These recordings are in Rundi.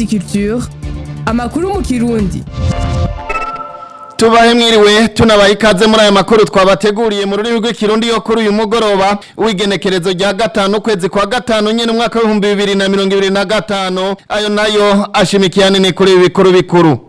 Culture amakuru mu kirundi tubahe mwiriwe tunabaha ikaze muri aya makuru twabateguriye mu rurimi rw'ikirundi yo kuri uyu mugoroba w'igenekerezo rya gatanu ukwezi kwa gatanu nyine umwaka w'ibihumbi bibiri na mirongo ibiri na gatanu ayo nayo ashimikiye hanini kuri ibi bikuru bikuru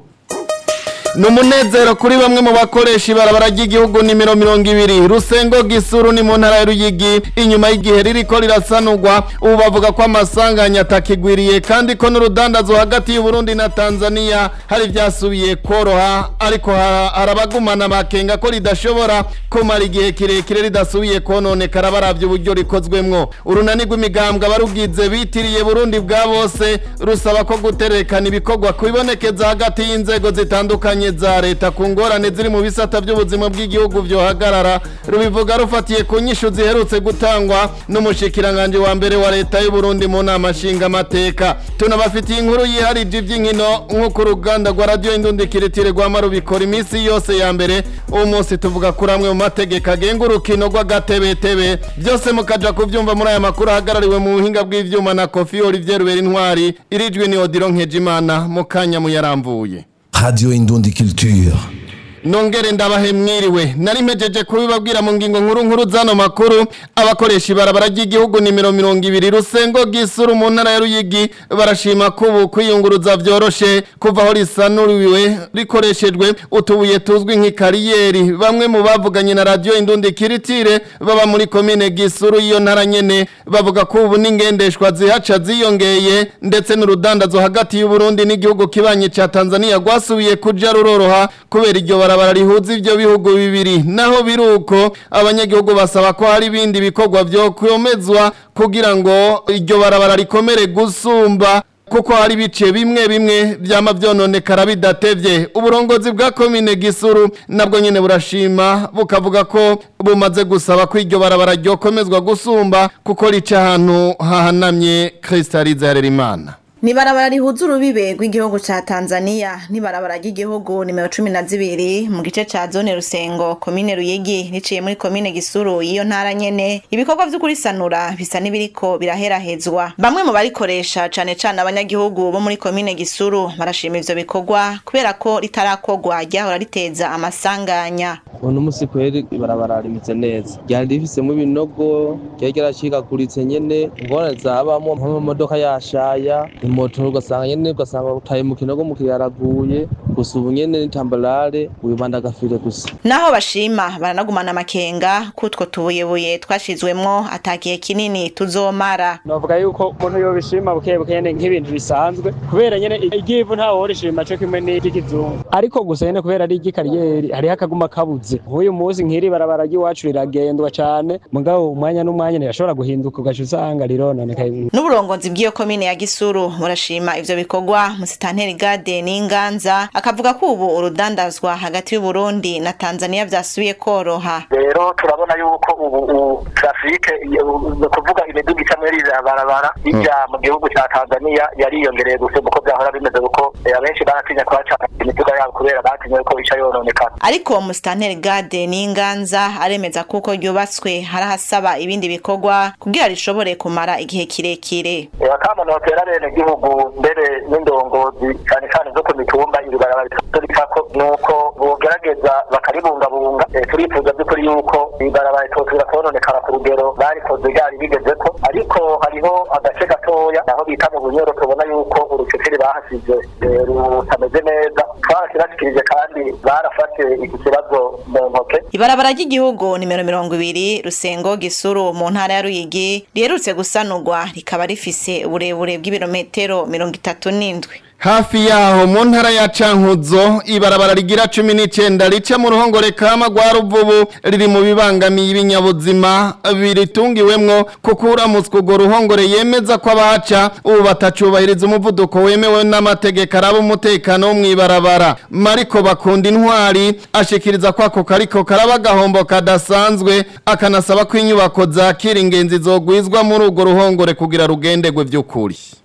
ni umunezero kuri bamwe mu bakoresha ibarabara ry'igihugu nimero mirongo ibiri rusengo gisuru ni mu ntara ya ruyigi inyuma y'igihe ririko rirasanurwa ubu bavuga ko amasanganya atakigwiriye kandi ko n'urudandazo hagati y'uburundi na tanzania hari ivyasubiye koroha ariko ha- harabagumana amakenga ko ridashobora kumara igihe kirekire ridasubiye kononekara baravye uburyo rikozwemwo urunani rw'imigambwe abarugize bitiriye burundi bwa bose rusaba ko guterekana ibikorwa kwibonekeza hagati y'inzego zitandukanye za leta ku ngorane ziri mu bisata by'ubuzima bw'igihugu vyohagarara rubivuga rufatiye ku nyishu ziherutse gutangwa n'umushikiranganje wa mbere wa leta y'u Burundi mu nama nshingamateka tunabafitiye inkuru yiharije ivy'inkino nk'uko uruganda rwa radiyo indundikiritire rwama rubikora iminsi yose ya mbere uwo munsi tuvuga kuri amwe mu mategeko agenga urukino rw'agatebetebe byose mukaja kuvyumva muri aya makuru ahagarariwe mu buhinga bw'ivyuma na kofi olivier rubera intwari irijwi ni odiro nkejimana mu kanya muyaramvuye Radio Indundi Culture. nongere ndabahe mwiriwe nari mpejeje kubibabwira mu ngingo nkuru nkuru zano makuru abakoresha ibarabara ry'igihugu nimero mirongo ibiri rusengo gisuru mu ntara ya ruyigi barashima ko ubu kwiyunguruza vyoroshe kuva aho risanuriwe rikoreshejwe utubuye tuzwi nk'ikariyeri bamwe mu bavuganye na radiyo indundi kiritire baba muri komine gisuru y'iyo ntara nyene bavuga ko ubu n'ingendeshwa zihaca ziyongeye ndetse n'urudandazo hagati y'uburundi n'igihugu kibanyi ca tanzania rwasubiye kuja ruroroha kubera iryo barabara rihuza ivyo bihugu bibiri naho biruko abanyagihugu basaba ko hari ibindi bikorwa vyo kwomezwa kugira ngo iryo barabara rikomere gusumba kuko hari ibice bimwe bimwe vyama vyononekara bidatevye uburongozi bwa komine gisuru nabwo nyene burashima bukavuga ko bumaze gusaba ko iryo barabara ryokomezwa gusumba kuko rica ahantu hahanamye kristaliza harerimana Ni barabara rihuza urubibe rw'igihugu ca Tanzania ni barabara ry'igihugu nimero cumi na zibiri mu gice ca zone Rusengo komine Ruyigi riciye muri komine Gisuru iyo ntara nyene ibikorwa vyo kurisanura bisa n'ibiriko biraherahezwa bamwe mu barikoresha cane cane abanyagihugu bo muri komine Gisuru barashima ivyo bikorwa kubera ko ritarakorwa ryahora riteza amasanganya uno musi kweri ibarabara rimeze neza ryari rifisemo ibinogo ryari ryaracikaguritse nyene ingorane zabamo nk'amamodoka yashaya imoto ugasanga nyene ugasanga utaye mu kinogo mukiriya araguye gusa ubu nyene n'itambarare wibanda agafire gusa naho bashima baranagumana amakenga kutwo tubuyebuye twashizwemwo atagihe kinini tuzomara novuga yuko umuntu yobishima buke buke nyene nk'ibintu bisanzwe kubera nyene igivu ntawe worishima co kimwe n'iry'ikizungu ariko gusa nyene kubera ari iry'ikariyeri hariho akaguma kabuze nk'uyu munsi nk'iri barabara ry'iwacu riragendwa cane mugabo umwanya n'umwanya ntiyashobora guhinduka ugaca usanga rirononekaye n'uburongozi bw'iyo komine ya gisuru burashima ivyo bikorwa musitanteri gade n'inganza akavuga ko ubu urudandazwa hagati y'uburundi na tanzania vyasubiye koroha rero turabona yuko ubu ubu trafike ni ukuvuga imiduga ica muri iriya barabara ijya mu gihugu cya tanzania yariyongereye gusa uko byahora bimeze kuko eh, abenshi baratinya kuhacana imiduga yabo kubera batinya yuko ica yononekana ariko musitanteri gade n'inganza aremeza kuko ryubatswe harahasaba ibindi bikorwa kugira rishobore kumara igihe kirekire Eh, akamo notera bene gihugu mbere n'indongozi cyane cyane zo ku mitumba iri barabara riturikako ni uko bogerageza bakaribungabunga Eh, turifuza by'ukuri yuko iri barabara ritosubira kononekara ku rugero barikoze ryari bigezeko ariko hariho agace gatoya naho bita mu bunyoro tubona yuko uruceceri bahasize eh, rutameze neza twarakirashikirije kandi barafashe iki kibazo mu ntoke ibarabara ry'igihugu nimero mirongo ibiri rusengo gisuru mu ntara ya ruyigi riherutse gusanurwa rikaba rifise uburebure bw'ibirometero mirongo itatu n'indwi hafi yaho mu ntara ya cankuzo ibarabara rigira cumi n'icenda rica mu ruhongore kama rwa ruvubu riri mu bibangamiye ibinyabuzima biritungiwemwo kuko uramutswe urwo ruhongore yemeza ko abahaca ubu batacubahiriza umuvuduko wemewe n'amategeko araba umutekano wo mw'ibarabara mariko bakunda intwari ashikiriza ko ako kariko karaba agahombo kadasanzwe akanasaba ko inyubako zakira ingenzi zogwizwa muri urwo ruhongore kugira rugendegwe vy'ukuri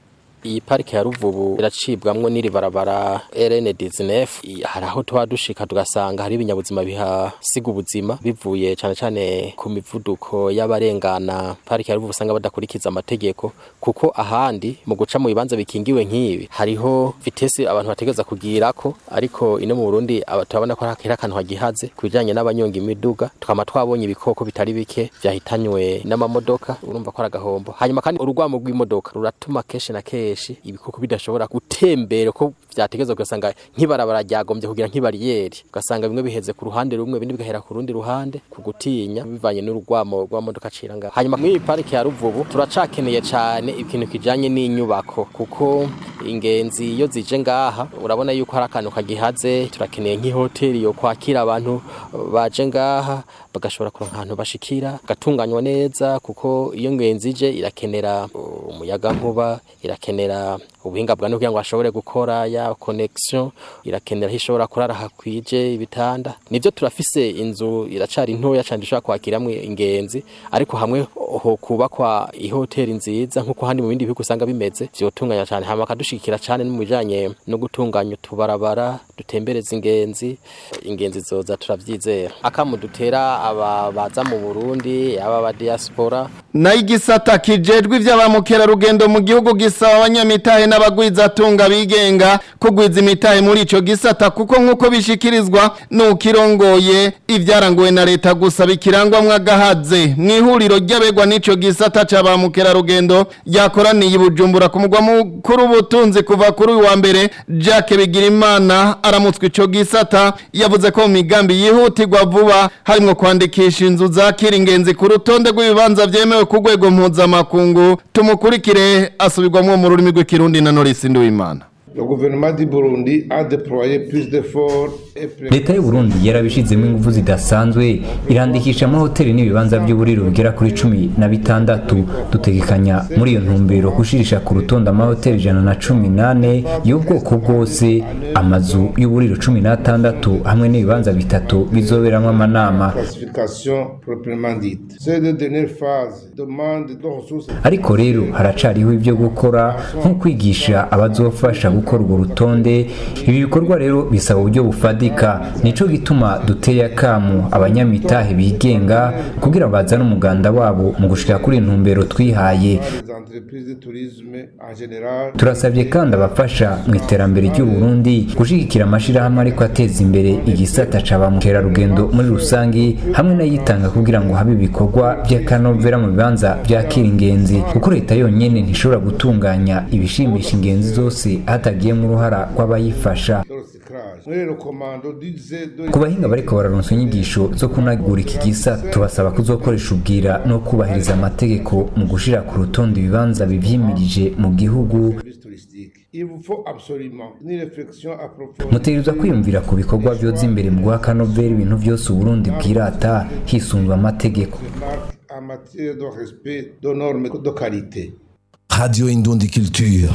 iyi parike ya ruvubu iracibwamwo n'iri barabara rn19 hari aho tuba dushika tugasanga hari ibinyabuzima bihasiga ubuzima bivuye cane cane ku mivuduko y'abarengana parike ya ruvubu usanga badakurikiza amategeko kuko ahandi mu guca mu bibanza bikingiwe nk'ibi hariho vitesi abantu bategereza kugirako ariko ino mu Burundi aba- turabona ko hari akantu hagihaze ku bijanye n'abanyonga imiduga tukaba twabonye ibikoko bitari bike vyahitanywe n'amamodoka urumva ko ari agahombo hanyuma kandi urugwamo rw'imodoka ruratuma kenshi na kenshi ibikoko bidashobora gutembera ko vyategezwa ugasanga nk'ibarabara ryagombye kugira nk'ibariyeri ugasanga bimwe biheze ku ruhande rumwe ibindi bigahera ku rundi ruhande ku gutinya bivanye n'urugwamo rw'amamodoka acira ngaho hanyuma mw'iyi parike ya ruvubu turacakeneye cane ikintu kijanye n'inyubako kuko ingenzi iyo zije ngaha urabona yuko hari akantu kagihaze turakeneye nk'ihoteli yo kwakira abantu baje ngaha bagashobora kuronka ahantu bashikira gatunganywa neza kuko iyo ngenzi ije irakenera umuyaga nkuba irakenera ubuhinga bwa none kugira ngo ashobore gukora ya connection irakenera aho ishobora kurara hakwije ibitanda nivyo turafise inzu iracari ntoya cyane ishobora kwakiramwe ingenzi ariko hamwe ho kubakwa ihoteli nziza nkuko handi mu bindi bihugu usanga bimeze vyotunganya cyane hama kadushikira cyane no mu bijanye no gutunganya utubarabara dutembereza ingenzi ingenzi zoza turavyizera akamu dutera aba baza mu Burundi aba ba diaspora nayo igisata kijejwe iby'abamukerarugendo mu gihugu gisaba abanyamitahe n'abagwizatunga bigenga kugwiza imitahe muri ico gisata kuko nk'uko bishikirizwa n'ukirongoye ibyaranguwe na leta gusa bikirangwamwo agahaze mu ihuriro ry'abegwa n'ico gisata ca ba mukerarugendo ryakoraniye i bujumbura ku mugwa mukuru w'ubutunzi kuva kuri uyu wa mbere jacques bigirimana aramutswe ico gisata yavuze ko mu migambi yihutirwa vuba harimwo kwandikisha inzu zakira ingenzi ku rutonde rw'ibibanza vyemewe ku rwego mpuzamakungu tumukurikire asubirwamwo mu rurimi rw'ikirundi na norisi nduwimana Le gouvernement du Burundi a déployé plus d'efforts et pré- leta y'u Burundi yarabishizemo ingufu zidasanzwe irandikisha amahoteli n'ibibanza by'uburiro bigera kuri cumi na bitandatu dutegekanya muri iyo ntumbero gushirisha ku rutonde amahoteli ijana na cumi n'ane y'ubwoko bwose amazu y'uburiro cumi n'atandatu hamwe n'ibibanza bitatu bizoberamo amanama classification proprement dite. Ces deux dernières phases demandent de ressources ariko rero haracariho ibyo gukora nko kwigisha abazofasha gukora urwo rutonde ibi bikorwa rero bisaba uburyo bufatika nico gituma duteye akamu abanyamitahe bigenga kugira bazane umuganda wabo mu gushika kuri iyi ntumbero twihaye des entreprises de tourisme en général. turasabye kandi abafasha mu iterambere ry'u Burundi gushigikira amashirahamwe ariko ateza imbere igisata ca ba mukerarugendo muri rusangi hamwe n'ayitanga kugira ngo habe ibikorwa by'akanovera mu bibanza byakira ingenzi kuko leta yonyene ntishobora gutunganya ibishimisha ingenzi zose hatagiyemo uruhara rw'abayifasha de recyclage. Nous les recommandons d'utiliser de ku bahinga bariko bararonsa inyigisho zo kunagura iki gisa tubasaba kuzokoresha ubwira no kubahiriza amategeko mu gushira ku rutonde ibibanza bivyimirije mu gihugu services touristiques. Il vous faut absolument une réflexion approfondie mutegerezwa kwiyumvira ku bikorwa vyoza imbere mu guha akanovera ibintu vyose uburundi bwirata hisunzwe amategeko marque en matière de respect de normes de qualité. Radio Indundi Culture.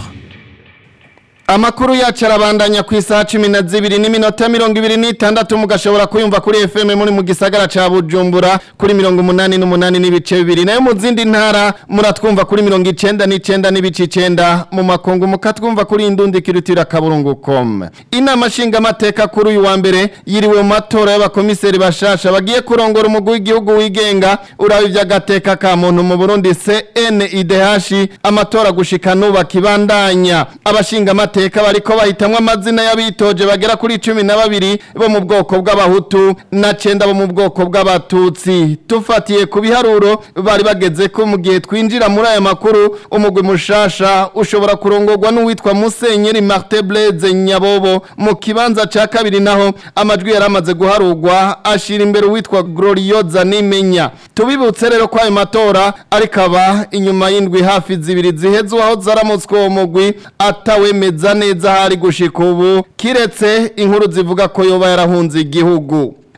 Amakuru yacu arabandanya ku isaha cumi na zibiri n'iminota mirongo ibiri n'itandatu mugashobora kuyumva kuri FM muri mu gisagara ca Bujumbura kuri mirongo umunani n'umunani n'ibice bibiri nayo mu zindi ntara muratwumva kuri mirongo icenda n'icenda n'ibice icenda mu makungu mukatwumva kuri indundi kirutira kaburungu.com inama nshingamateka kuri uyu wa mbere yiriwe mu matora y'abakomiseri bashasha bagiye kurongora umugwi w'igihugu wigenga uraba ivy'agateka ka muntu mu Burundi CNIDH amatora gushika nuba kibandanya abashingamateka bariko bahitamwo amazina y'abitoje bagera kuri cumi na babiri bo mu bwoko bw'abahutu na cenda bo mu bwoko bw'abatutsi tufatiye ku biharuro bari bageze ko mu gihe twinjira muri aya makuru umugwi mushasha ushobora kurongorwa n'uwitwa Musenyeri Martin Blaise Nyabobo mu kibanza ca kabiri naho amajwi yaramaze guharurwa ashira imbere uwitwa Glorioza Nimenya tubibutse rero ko ayo matora ariko aba inyuma y'indwi hafi zibiri ziheze aho zaramutswe uwo mugwi atawemeza neza hari gushika ubu kiretse inkuru zivuga ko yoba yarahunze igihugu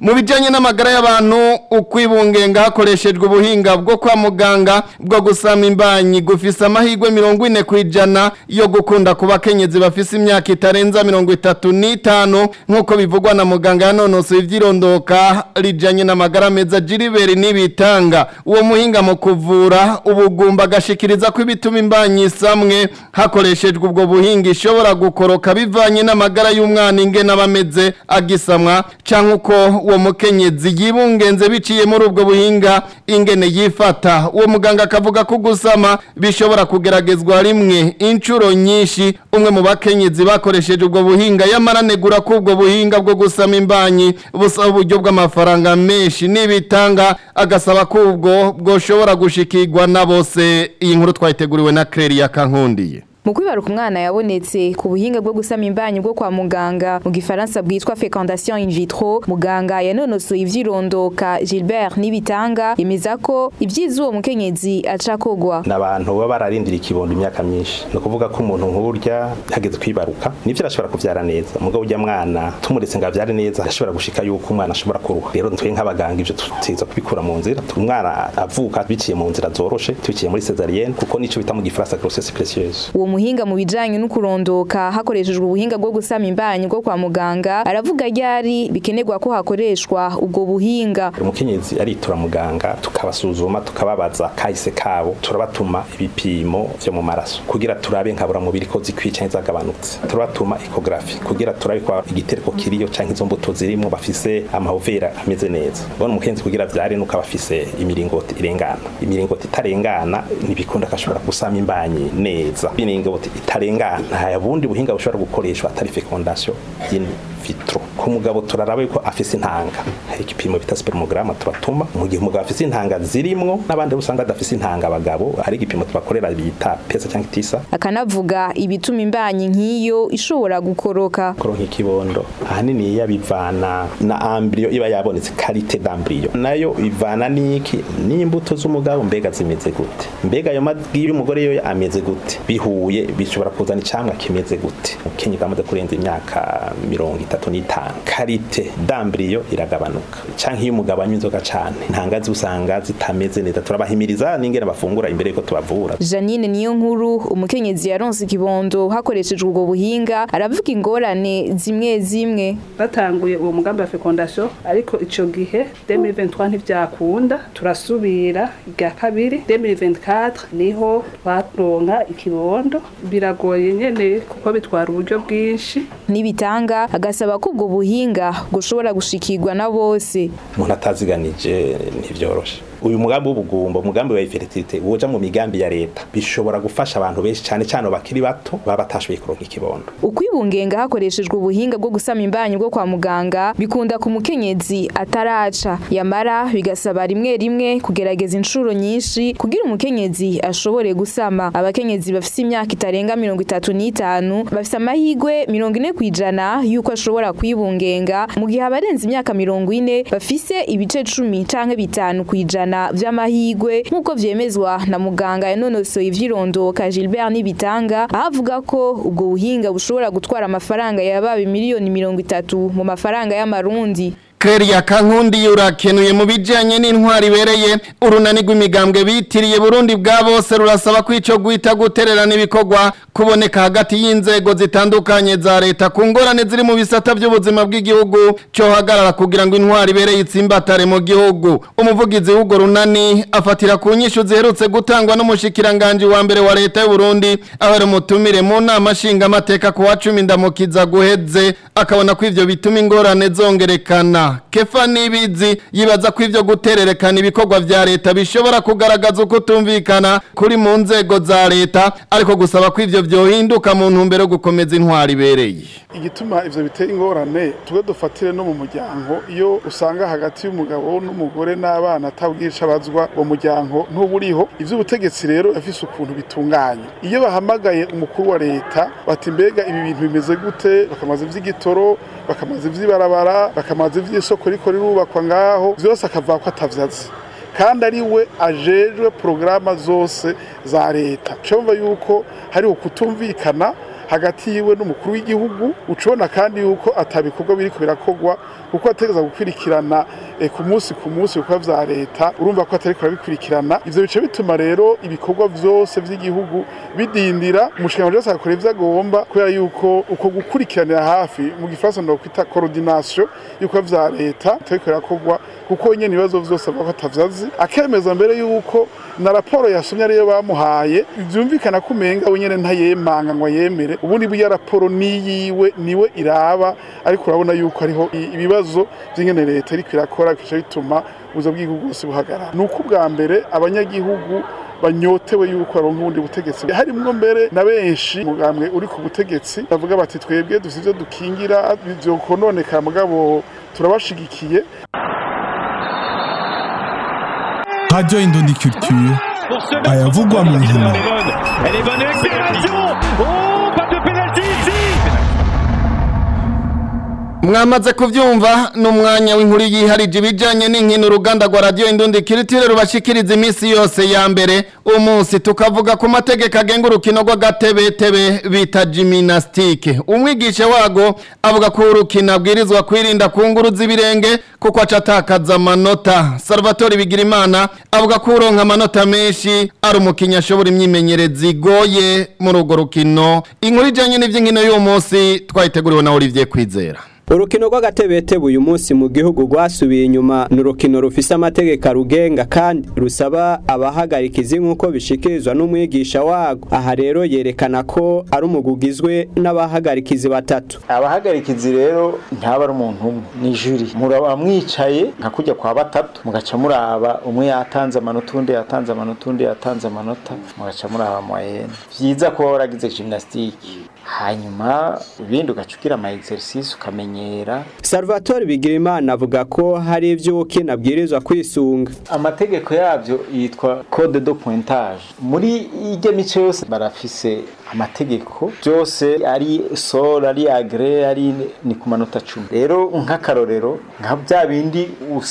mu bijanye n'amagara y'abantu ukwibungenga hakoreshejwe ubuhinga bwo kwa muganga bwo gusama imbanyi gufise amahirwe mirongo ine ku ijana yo gukunda ku bakenyezi bafise imyaka itarenza mirongo itatu n'itanu nk'uko bivugwa na muganga yanonosoye ivyirondoka rijanye n'amagara meza jiriberi n'ibitanga uwo muhinga mu kuvura ubugumba agashikiriza ko ibituma imbanyi isamwe hakoreshejwe ubwo buhinga ishobora gukoroka bivanye n'amagara y'umwana ingene aba ameze agisamwa canke uko uwo mukenyezi yibungenze biciye muri ubwo buhinga ingene yifata uwo muganga akavuga ko gusama bishobora kugeragezwa rimwe inshuro nyinshi umwe mu bakenyezi bakoresheje ubwo buhinga yamaranegura ko ubwo buhinga bwo gusama imbanyi busaba uburyo bw'amafaranga menshi n'ibitanga agasaba ko ubwo bwoshobora gushikirwa na bose iyi nkuru twayiteguriwe na Claire Kankundiye mu kwibaruka umwana yabonetse ku buhinga bwo gusama imbanyi bwo kwa muganga mu gifaransa bwitwa fecondation in vitro muganga yanonosoye ivyirondoka Gilbert Nibitanga yemeza ko ivyiza uwo mukenyezi aca kogwa n'abantu baba bararindira ikibondo imyaka myinshi no kuvuga ko umuntu nk'urya hageze kwibaruka nivyo arashobora kuvyara neza mugabo urya mwana tumuretse ngo avyare neza ashobora gushika yuko umwana ashobora kuruha rero twe nk'abaganga ivyo tuteza kubikura mu nzira umwana avuka biciye mu nzira zoroshe tubiciye muri cesarienne kuko nico bita mu gifaransa grossesse précieuse uwo muhinga mu bijanye no kurondoka hakoreshejwe ubuhinga bwo gusama imbanyi bwo kwa muganga aravuga ryari bikenerwa ko hakoreshwa ubwo buhinga umukenyezi aritura muganga tukabasuzuma tukababaza kahise kabo turabatuma ibipimo vyo mu maraso kugira turabe nkabura mubiri ko zikwiye canke zagabanutse turabatuma ecography kugira turabe kwa igitereko kiriyo canke izo mbuto zirimo bafise amahovera ameze neza bona umukenyezi kugira vyare nuko abafise imiringoti irengana imiringoti itarengana ntibikunda kashobora gusama imbanyi neza imiringoti itarengana nta bundi buhinga bushobora gukoreshwa atari fecondation in vitro ku mugabo turaraba yuko afise intanga hari igipimo bita spermogram tubatuma mu gihe umugabo afise intanga zirimwo n'abandi usanga adafise intanga abagabo hari igipimo tubakorera bita pesa cyangwa itisa akanavuga ibituma imbanyi nk'iyo ishobora gukoroka koronka ikibondo ahanini iyo bivana na embryo iba yabonetse karite d'embryo nayo ivana n'iki n'imbuto z'umugabo mbega zimeze gute mbega ayo magi y'umugore yo ameze gute bihuye bishobora kuzana icamwa kimeze gute ukenye bamaze kurenza imyaka mirongo itatu n'itanu karite d'embryo iragabanuka canke iyo umugabo anywa inzoga cane ntangazi usanga zitameze neza turabahimiriza n'ingene bafungura imbere yuko tubavura Janine niyo nkuru umukenyezi yaronse ikibondo hakoreshejwe ubwo buhinga aravuga ingorane zimwe zimwe batanguye uwo mugambi wa fecondation ariko ico gihe 2023 ntivyakunda turasubira irya kabiri 2024 niho twaronka ikibondo biragoye nyene kuko bitwara uburyo bwinshi nibitanga agasaba ko ubwo buhinga gushobora gushikirwa na bose umuntu ataziganije ntivyoroshe uyu mugambi w'ubugumba umugambi wa fertilité woja mu migambi ya leta bishobora gufasha abantu benshi cyane cyane bakiri bato baba batashoboye kuronka ikibondo ukwibungenga hakoreshejwe ubuhinga bwo gusama imbanyi bwo kwa muganga bikunda ku mukenyezi ataraca yamara bigasaba rimwe rimwe kugerageza inshuro nyinshi kugira umukenyezi ashobore gusama abakenyezi bafise imyaka itarenga mirongo itatu n'itanu bafise amahirwe mirongo ine ku ijana y'uko ashobora kwibungenga mu gihe abarenze imyaka mirongo ine bafise ibice cumi canke bitanu ku ijana vy'amahirwe nk'uko vyemezwa na muganga yanonosoye ivyirondoka Gilbert Nibitanga avuga ko ubwo buhinga bushobora gutwara amafaranga yabaye miliyoni mirongo itatu mu mafaranga y'amarundi Keria kankundi urakenuye mu bijanye n'intwari bereye urunani rw'imigambwe bitiriye Burundi bwa bose rurasaba ko ico guhita gutererana ibikorwa kuboneka hagati y'inzego zitandukanye za leta ku ngorane ziri mu bisata by'ubuzima bw'igihugu cyo hagarara kugira ngo intwari bereye itsimbatare mu gihugu umuvugizi w'ugo runani afatira ku nyishu ziherutse gutangwa n'umushikiranganje wa mbere wa leta y'u Burundi aho ari umutumire mu nama nshinga amateka ku wa 10 ndamukiza guheze akabona ko ivyo bituma ingorane zongerekana kefa nibizi yibaza ko ivyo gutererekana ibikorwa vya leta bishobora kugaragaza uko tumvikana kuri mu nzego za leta ariko gusaba ko ivyo vyohinduka mu ntumbero yo gukomeza intwari ibereye igituma ivyo bitera ingorane twe dufatire no mu muryango iyo usanga hagati y'umugabo n'umugore n'abana atabwica abazwa uwo muryango ntuburiho ivy'ubutegetsi rero afise ukuntu bitunganya iyo bahamagaye umukuru wa leta bati mbega ibi bintu bimeze gute bakamaze ivy'igitoro bakamaze ivy'ibarabara bakamaze ivy'isoko riko rirubakwa ngaho vyose akavuga ko atavyazi kandi ari we ajejwe porogaramu zose za leta cyumva yuko hariho kutumvikana hagati yiwe n'umukuru w'igihugu ucibona kandi yuko atabikorwa biriko birakogwa kuko ategeza gukwirikirana eh, ku munsi ku munsi ibikorwa vya leta urumva ko atariko arabikurikirana ivyo bice bituma rero ibikorwa vyose vy'igihugu bidindira umushikiranganji wese agakora ivyo agomba kubera yuko uko gukurikiranira hafi mu gifaransa ndakwita coordination y'ibikorwa vya leta bitariko birakogwa kuko nyene ibibazo vyose avuga ko atavyazi akemeza mbere yuko na raporo yasomye ariyo bamuhaye vyumvikana ko umenga we nyene ntayemanga ngo yemere ubundi buriya raporo niyiwe niwe iraba ariko urabona yuko hariho i- ibibazo vy'ingene leta iriko irakora bica bituma ubuza bw'igihugu bwose buhagarara ni uko ubwa mbere abanyagihugu banyotewe yuko baronka ubundi butegetsi harimwo mbere na benshi mugambwe uri ku butegetsi bavuga bati twebwe dufite ivyo dukingira vyokononekara mugabo turabashigikiye Radio Indondi Culture ayavugwa mu nkino Elle est bonne avec pénalty Oh, pas de pénalty ici mwamaze kuvyumva n'umwanya w'inkuru yiharije ibijanye n'inkino uruganda rwa radio indundi kiritire rubashikiriza iminsi yose ya mbere umunsi tukavuga ku mategeko agenga urukino rw'agatebetebe bita gymnastique umwigisha wago avuga ko urukino abwirizwa kwirinda kunguruza ibirenge kuko aca atakaza amanota salvatore bigirimana avuga ko uronka amanota menshi ari umukinnyi ashobora imyimenyerezo igoye muri urwo rukino inkuru ijanye n'ivy'inkino y'uwo munsi twayiteguriwe na Olivier Kwizera urukino rw'agatebetebe uyu munsi mu gihugu rwasubiye inyuma ni urukino rufise amategeko arugenga kandi rusaba abahagarikizi nk'uko bishikirizwa n'umwigisha warwo aha rero yerekana ko ari umugwi ugizwe n'abahagarikizi batatu abahagarikizi rero ntaba ari umuntu umwe ni juri muraba mwicaye nka kujya kwa batatu mugaca muraba umwe yatanze amanota undi yatanze amanota undi yatanze amanota mugaca muraba moyenne vyiza kuba waragize gymnastique hanyuma ibindi ugaca ugira ama exercice ukamenyera salvatore bigirimana avuga ko hari ivyo ukina abwirizwa kwisunga amategeko yabyo yitwa code de pointage muri iryo mico yose barafise amategeko byose ari sol ari agre ari ni ku manota cumi rero nk'akarorero nka bya bindi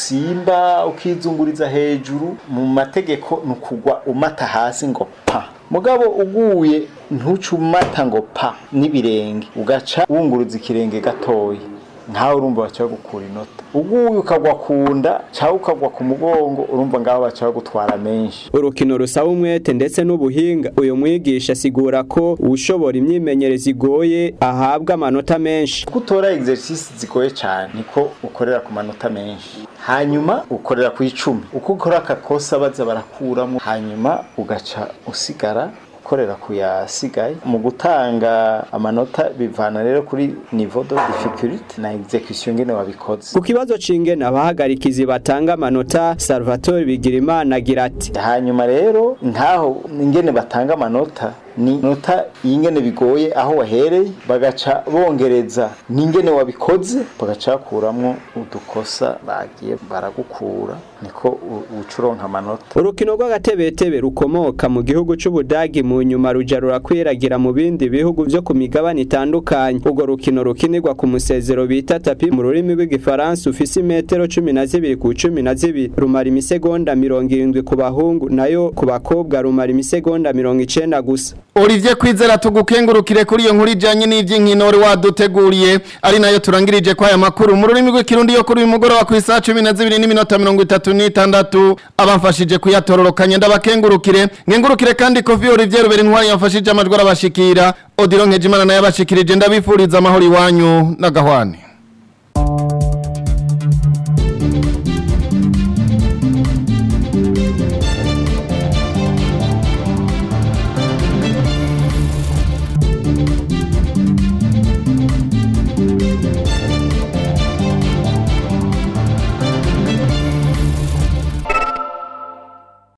usimba ukizunguriza hejuru mu mategeko ni ukugwa umata hasi ngo pa mugabo uguye ntuce umata ngo pa n'ibirenge ugaca wunguruza ikirenge gatoya nkawe urumva baca bagukura inota uguye ukagwa ku nda cyangwa ukagwa ku mugongo urumva ngaho baca bagutwara menshi urukino rusaba umwete ndetse n'ubuhinga uyu mwigisha asigura ko ushobora imyimenyerezo igoye ahabwa amanota menshi uko utora exercice zigoye cyane niko ukorera ku manota menshi hanyuma ukorera ku icumi uko ukora akakosa baza barakuramo hanyuma ugaca usigara ukorera ku yasigaye mu gutanga amanota bivana rero kuri niveau de difficulté na execution ngene wabikoze ku kibazo c'ingene abahagarikizi batanga amanota salvatore bigirimana agira ati hanyuma rero nkaho ingene batanga amanota ni nota y'ingene bigoye aho wahereye bagaca bongereza n'ingene wabikoze bagaca bakuramwo udukosa bagiye baragukura niko u- uca uronka amanota urukino rw'agatebetebe rukomoka mu gihugu c'ubudagi mu nyuma ruja rurakwiragira mu bindi bihugu vyo ku migabane itandukanye urwo rukino rukinirwa ku musezero bita tapi mu rurimi rw'igifaransa ufise imetero cumi na zibiri ku cumi na zibiri rumara imisegonda mirongo irindwi ku bahungu nayo ku bakobwa rumara imisegonda mirongo icenda gusa Olivier Kwizera tugukengurukire kuri iyo nkuru ijanye n'ivy'inkino wari waduteguriye ari nayo turangirije kwa aya makuru mu rurimi rw'ikirundi yo kuri uyu mugoroba ku isaha 12 n'iminota 36 abamfashije kuyatororokanya ndabakengurukire nkengurukire kandi Kofi Olivier Ruberi ntwari yamfashije amajwi arabashikira Odilon Nkejimana naye abashikirije ndabifuriza amahoro iwanyu n'agahwane